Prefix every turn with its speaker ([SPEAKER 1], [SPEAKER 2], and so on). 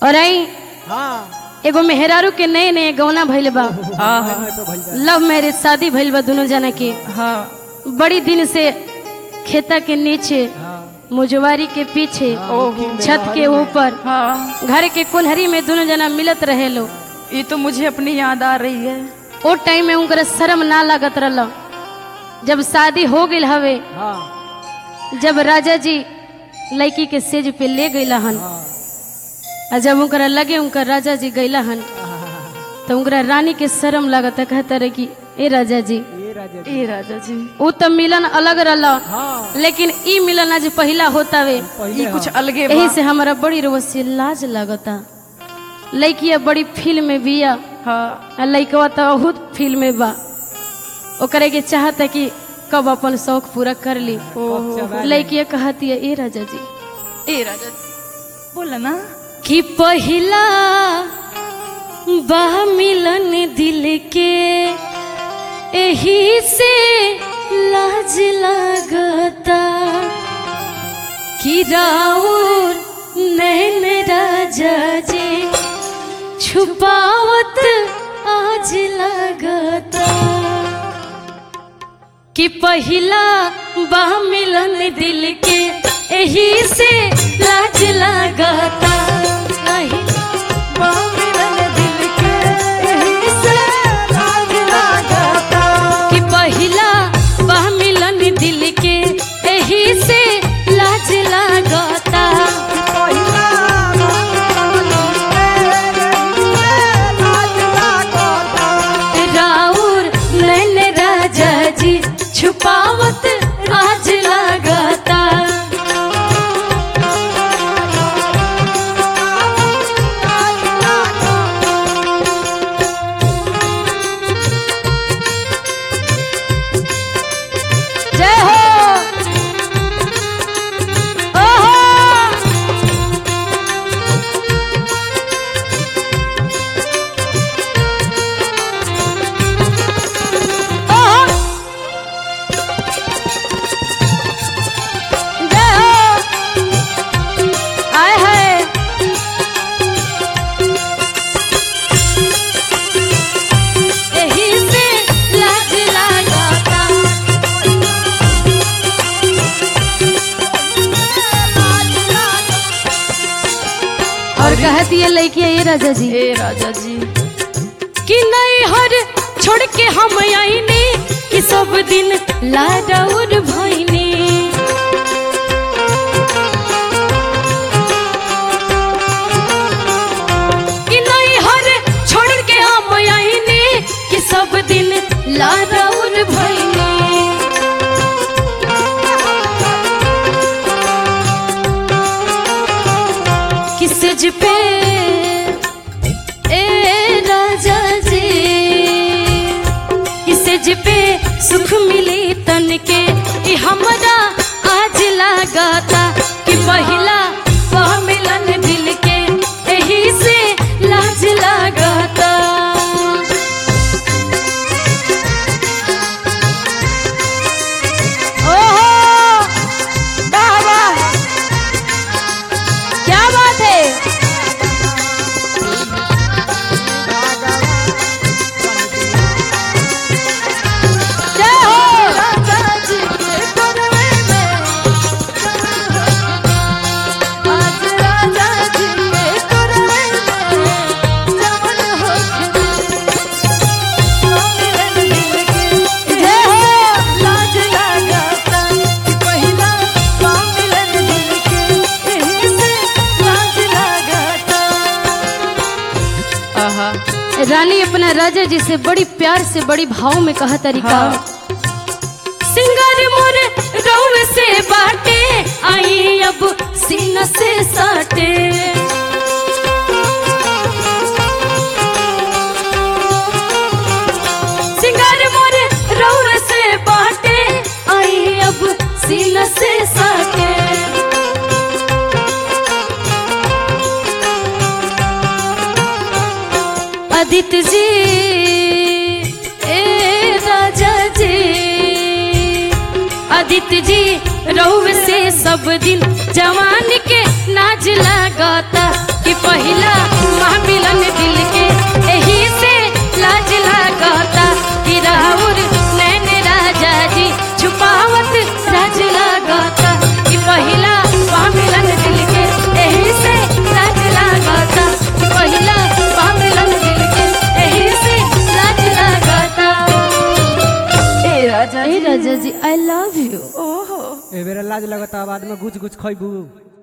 [SPEAKER 1] और आई
[SPEAKER 2] हाँ
[SPEAKER 1] एगो मेहरारू के नए नए गौना भइल बा
[SPEAKER 3] हाँ हाँ
[SPEAKER 2] तो भइल बा।
[SPEAKER 1] लव मैरिज शादी भइल बा दोनों जना के
[SPEAKER 3] हाँ
[SPEAKER 1] बड़ी दिन से खेता के नीचे
[SPEAKER 2] हाँ
[SPEAKER 1] मुजवारी के पीछे
[SPEAKER 3] ओहो
[SPEAKER 1] छत के ऊपर
[SPEAKER 3] हाँ
[SPEAKER 1] घर के कुल्हरी में दोनों जना मिलत रहे लो
[SPEAKER 3] ये तो मुझे अपनी याद आ रही है
[SPEAKER 1] ओ टाइम में उनकर शर्म ना लागत रहल जब शादी हो गई हवे
[SPEAKER 2] हाँ
[SPEAKER 1] जब राजा जी लड़की के सेज पे ले गईला हन
[SPEAKER 2] हाँ
[SPEAKER 1] आ जब उनकरा लगे उनकर राजा जी गईला हन तो उनकरा रानी के शर्म लागत कहता रहे कि ए राजा जी
[SPEAKER 2] ये राजा जी।
[SPEAKER 3] ए राजा जी
[SPEAKER 1] उ तो मिलन अलग रहल
[SPEAKER 2] हाँ
[SPEAKER 1] लेकिन ई मिलन आज पहला होतावे
[SPEAKER 2] पहले
[SPEAKER 3] ये कुछ
[SPEAKER 2] हाँ।
[SPEAKER 3] अलगे
[SPEAKER 1] यही
[SPEAKER 3] बा
[SPEAKER 1] से हमारा बड़ी रोज से लाज लागता लड़किया बड़ी फील्ड में बिया
[SPEAKER 3] हाँ
[SPEAKER 1] आ लड़कवा तो बहुत फील्ड में बा ओकरे के चाहता कि कब अपन शौक पूरा कर ली
[SPEAKER 3] ओहो
[SPEAKER 1] लड़किया कहती है ए राजा जी
[SPEAKER 3] ए राजा जी बोला ना
[SPEAKER 1] कि पहिला बा मिलन दिल के एही से लाज लागता कि राउर नैन राजा जी छुपावत आज लागता कि पहिला बा मिलन दिल के एही से लाज लागता नहीं
[SPEAKER 3] मिलन दिल के यही से लाज लागता
[SPEAKER 1] कि पहिला बा मिलन दिल के एही से लाज लागता
[SPEAKER 3] पहिला लाज लागता
[SPEAKER 1] राउर नैन राजा जी छुपावत आज लागता जय हो ओहो ओहो जय हो आए हाय एही से लाज लागता और कहती है लड़की ये राजा जी
[SPEAKER 3] ए राजा जी
[SPEAKER 1] कि नहीं हर छोड़ के हम आईने कि सब दिन लाडौर भइने कि नहीं हर छोड़ के हम आईने कि सब दिन लाडौर भइने किस पे ए राजा जी किस पे सुख मिली तन के ई हमरा आज लागता कि पहिला वह मिलन दिल के एही से लाज लागता ओहो वाह वाह क्या बात है जय हो
[SPEAKER 3] राजा जी के करवे में आज राजा जी के करवे में जवन हो मिलन दिल के
[SPEAKER 1] जय हो
[SPEAKER 3] लाज लागता कि पहिला पा मिलन दिल के यही से लाज लागता आहा
[SPEAKER 1] रानी अपना राजा जी से बड़ी प्यार से बड़ी भाव में कहा तरीका
[SPEAKER 3] हाँ।
[SPEAKER 1] सिंगर मोर रौन से बाटे आई अब सीना से साटे सिंगर मोर रौन से बाटे आई अब सीना से साटे आदित्य जी ए राजा जी आदित्य जी रहुव से सब दिन जवान के नाच लगाता कि पहिला महामिलन दिल के एही से लाज लागता कि राउर नैन राजा जी छुपावत राज लागता कि पहिला महामिलन दिल के एही से लाज लागता कि पहिला महामिलन दिल के एही से लाज लागता
[SPEAKER 3] ए राजा
[SPEAKER 1] ए राजा जी आई लव यू
[SPEAKER 3] ओहो
[SPEAKER 2] ए बेरा लाज लगता बाद में गुच गुच खइबू